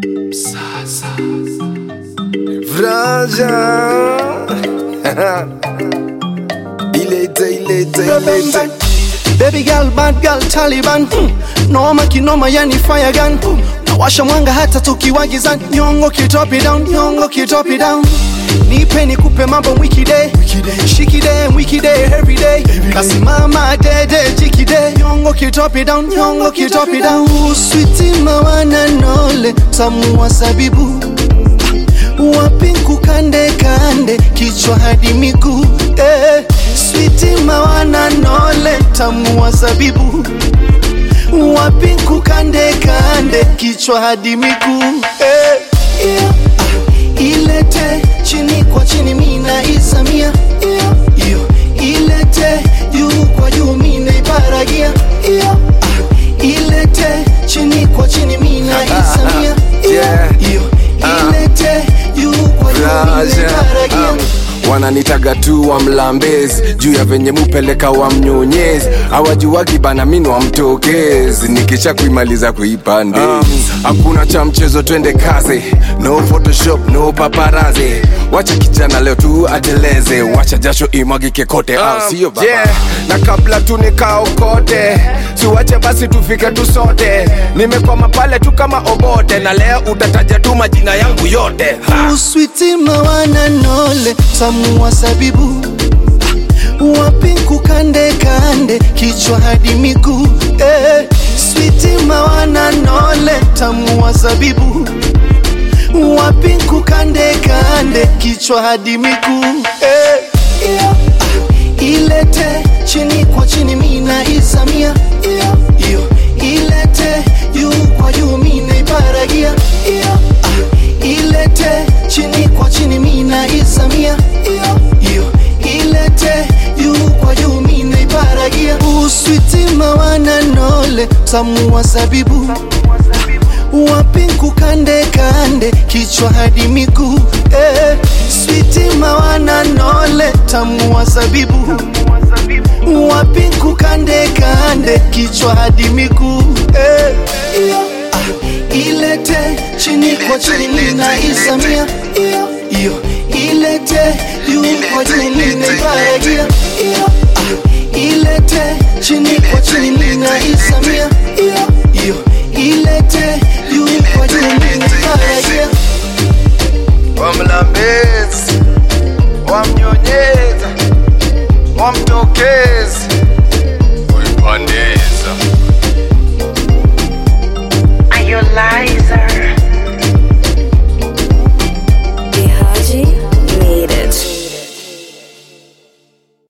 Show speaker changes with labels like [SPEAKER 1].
[SPEAKER 1] Sasa Vraja Ilete, ilete, ilete
[SPEAKER 2] Baby girl, bad girl, Taliban hmm. Noma kinoma yani fire gun hmm. Nawasha mwanga hata tukiwa gizani Nyongo kitopi down, nyongo kitopi down Nipe nikupe mambo wiki day Shiki day, wiki day, every day Kasimama dede, jiki day Nyongo kitopi down, nyongo kitopi down Sweetie mawana nole, tamu wa sabibu Wapinku kande kande, kichwa hadi miguu eh. Switi mawana nole, tamu wa zabibu Wapinku kande kande, kichwa hadi miguu eh. yeah. ah. Ilete chini kwa chini, mina isamia yeah. Iyo. Ilete juu kwa juu, mina ibaragia yeah. ah. Ilete chini kwa chini, mina isamia yeah. Iyo. Ilete juu kwa juu, mina
[SPEAKER 1] Vraja
[SPEAKER 2] ibaragia
[SPEAKER 1] um, wananitaga tu wa mlambezi juu ya venye mupeleka wa mnyonyezi awajuwagi bana mini wa mtokezi nikisha kuimaliza kuipande hakuna cha mchezo twende kazi no photoshop no paparazi wacha kijana leo tu ateleze wacha jasho imwagike kote au sio baba
[SPEAKER 3] yeah. na kabla tu nikaokote siwache basi tufike tu sote nimekwama pale tu kama obote na leo utataja tu majina yangu yote ha.
[SPEAKER 2] uswiti mawana nole tamu wa sabibu wapinku kande kande kichwa hadi miguu eh. switi mawana nole tamu wa sabibu wapinku kande kande kichwa hadi miguu eh. yeah. ah. ilete chini kwa chini mina isamia yeah. iyo ilete juu kwa juu mina ibaragia yeah. ah. ilete chini kwa chini mina isamia yeah. iyo ilete juu kwa juu mina ibaragia uswiti mawana nole tamu wa zabibu wapinku kande kande kichwa hadi miguu eh. switi mawana nole tamu wa zabibu wapinku kande kande kichwa hadi miguu eh. yeah. ah. ilete chini kwa chini mina isamia yeah. iyo ilete juu kwa juu mina ibaragia yeah. ah. ilete chini kwa chini mina isamia yeah. iyo ilete